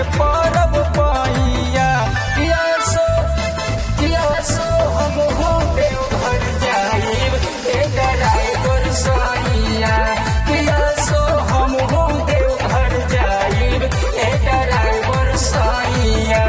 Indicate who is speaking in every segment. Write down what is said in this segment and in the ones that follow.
Speaker 1: के परब पैया किया सो किया सो हम हो देव घर जाइब ए ड्राइवर सैया किया सो हम हो देव घर जाइब ए ड्राइवर सैया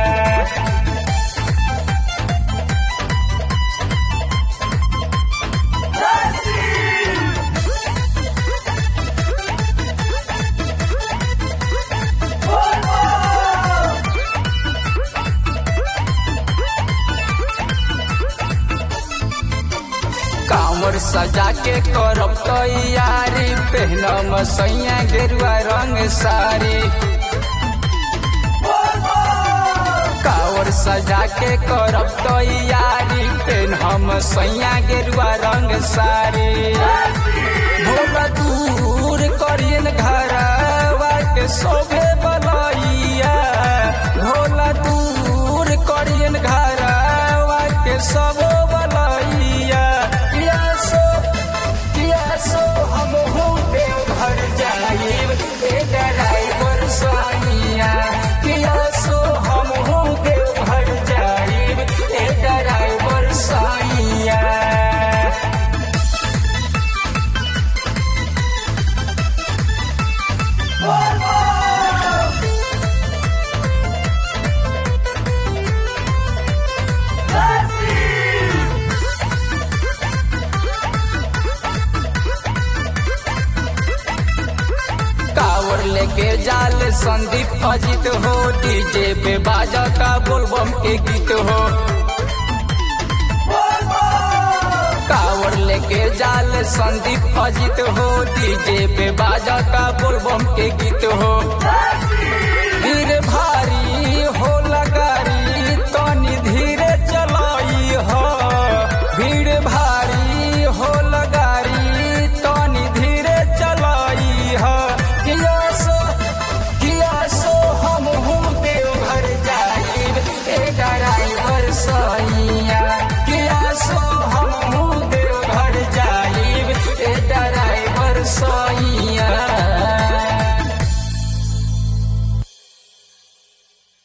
Speaker 1: कांवर सजा के करब तैयारी पहनम सैया गेरुआ रंग साड़ी कांवर सजा के करब तैयारी पहनम सैया गेरुआ रंग साड़ी भोला दूर करियन घरवा के शोभे बलैया भोला दूर करियन घरवा के सबो बलैया किया सो किया सो हम हो देव घर जाइब ए ड्राइवर सैया किया सो हम हो देव घर जाइब ए ड्राइवर सैया कावर लेके जाल संदीप अजित हो डीजे पे बाजा का बोलबम के गीत हो कावर लेके जाल संदीप अजित हो डीजे पे बाजा का बोलबम के गीत हो